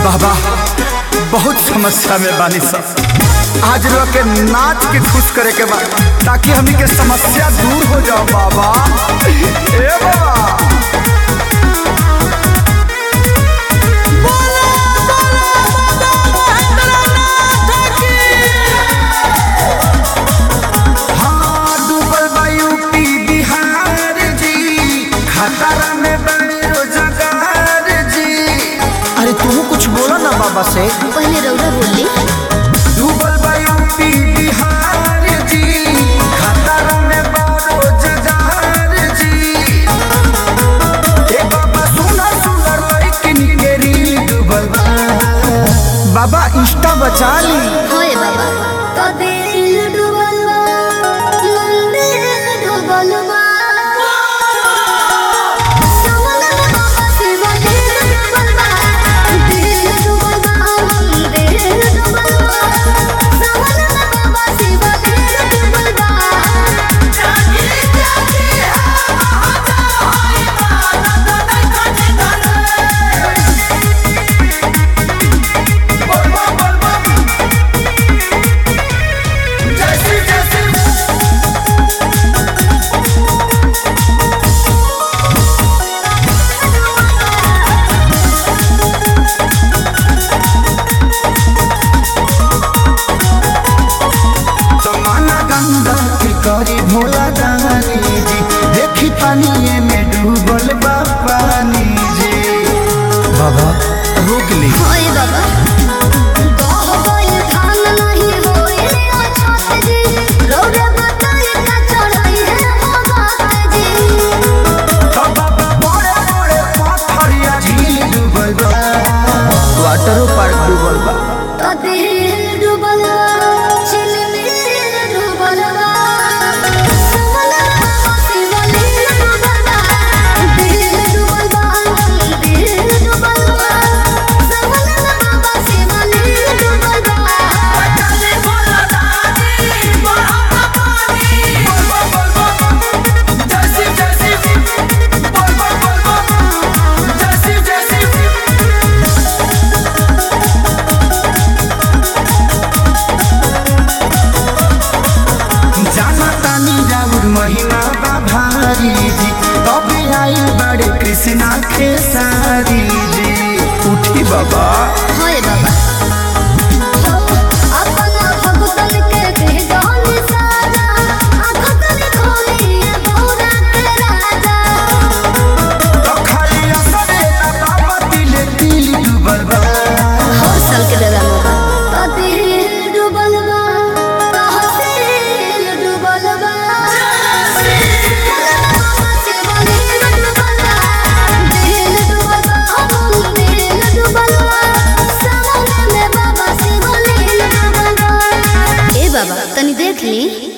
बाबा बहुत समस्या में बानी सब आज लोग के नाच के खुश करे के बा ताकि हमनी के समस्या दूर हो जाओ बाबा ए बाबा हाँ, डूबल बा यूपी बिहार जी खतरा में बने रोजगार जी अरे तू कुछ बोलो ना बाबा से पहले रौरा बोली डूबल बा यूपी बिहार जी खतरा में बा रोजगार जी ए बाबा सुना सुना लड़किन के रील डूबल बा बाबा इंस्टा बचा ली होए बाबा तो दिल डूबल बा मंदिर डूबल बा सवनन बाबा शिव दिल डूबल बा दिल डूबल बा मंदिर डूबल बा सवनन बाबा शिव दिल डूबल बा जागे जागे जमाना गंगा के करी भोला दानी जी देखी पानी में डूबल बा पानी जी बाबा रोक ली होए बाबा गाह गइल धान नहीं होए अछत जी रौरा बताई का चढ़ाई है हो बात जी बाबा बड़े बड़े पत्थरिया झील डूबल बा वाटर पार्क डूबल बा तो दिल डूबल बा चिलमिल डूबल बा समना बाबा शिव लील डूबल बा दिल डूबल बा दिल डूबल बा समना बाबा शिव लील डूबल बा चले बोला दादी बड़ा पानी जाना तानी राउर महिमा बा भारी जी तबे आई बड़े कृष्णा खेसारी जी उठी बाबा होए बाबा अपना भगतन के दे जान साजा आखतन खोली बोरा के राजा तो खाली असरे ना बाबा दिले दिल डूबल बा हर साल के दादा मोगा तो दिल डूबल बा तहसील डूबल बा ए बाबा तनी देख ली